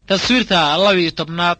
taswiirta laba-iyo tobnaad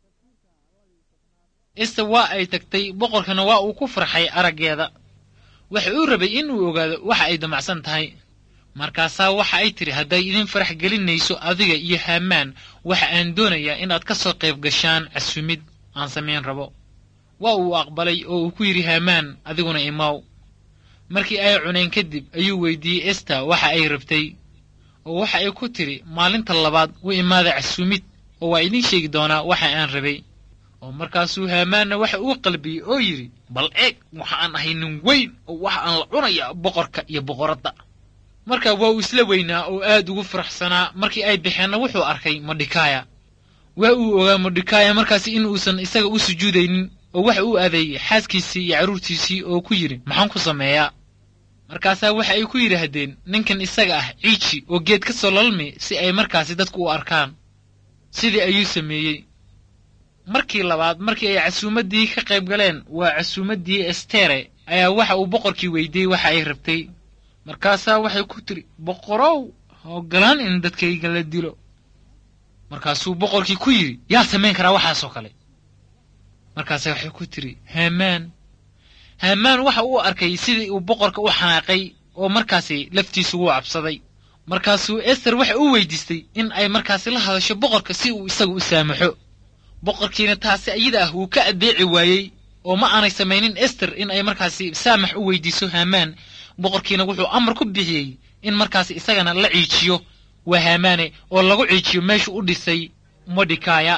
esta waa ay tagtay boqorkana waa uu ku farxay araggeeda waxa uu rabay in uu ogaado waxa ay damacsan tahay markaasaa waxa ay tidhi hadday idin farax gelinayso adiga iyo haamaan waxa aan doonayaa inaad ka soo qayb gashaan casumid aan samayn rabo waa uu aqbalay oo uu ku yidhi haamaan adiguna imaw markii ay cuneen kadib ayuu weydiiyey esta waxa ay rabtay oo waxa ay ku tidhi maalinta labaad u imaada casumid oo waa idiin sheegi doonaa waxa aan rabay oo markaasuu haamaanna waxa uu qalbiyey oo yidhi bal eeg waxa aan ahay nin weyn oo waxa aan la cunayaa boqorka iyo boqoradda markaa waa uu isla weynaa oo aad ugu faraxsanaa markii ay baxeenna wuxuu arkay modhikaaya waa uu ogaa modhikaaya markaasi in uusan isaga u sujuudaynin oo waxa uu adeeyey xaaskiisii iyo carruurtiisii oo ku yidhi maxaan ku sameeyaa markaasaa waxa ay ku yidhaahdeen ninkan isaga ah ciiji oo geed ka soo lalmi si ay markaasi dadku u arkaan sidii ayuu sameeyey markii labaad markii ay casuumaddii ka qayb galeen waa casuumaddii estere ayaa waxa uu boqorkii weydiiyey waxa ay rabtay markaasaa waxay ku tidhi boqorow ha ogolaan in dadkayga la dilo markaasuu boqorkii ku yidhi yaa samayn karaa waxaasoo kale markaase waxay ku tidhi haamaan haamaan waxa uu arkay sidii uu boqorka u xanaaqay oo markaasi laftiisu wuu cabsaday markaasuu ester waxa uu weydiistay in ay markaasi la hadasho boqorka si uu isaga u saamaxo boqorkiina taasi ayada ah wuu ka addeeci waayey oo ma aanay samaynin ester in ay markaasi saamax u weydiiso haamaan boqorkiina wuxuu amar ku bixiyey in markaasi isagana la ciijiyo waa haamaane oo lagu ciijiyo meeshuu u dhisay modhikaaya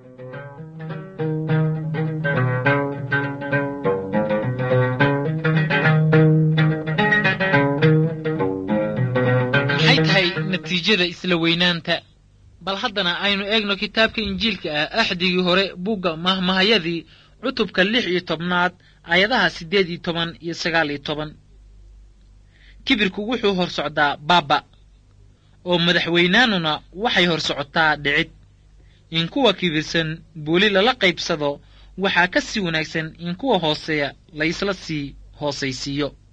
maxay tahay natiijada isla weynaanta bal haddana aynu eegno kitaabka injiilka ah axdigii hore bugga mahmahayadii cutubka lix iyo tobnaad aayadaha siddeed iyo toban iyo sagaal iyo toban kibirku wuxuu hor socdaa baaba oo madaxweynaanuna waxay hor socotaa dhicid in kuwa kibirsan booli lala qaybsado waxaa ka sii wanaagsan in kuwa hooseeya laysla sii hoosaysiiyo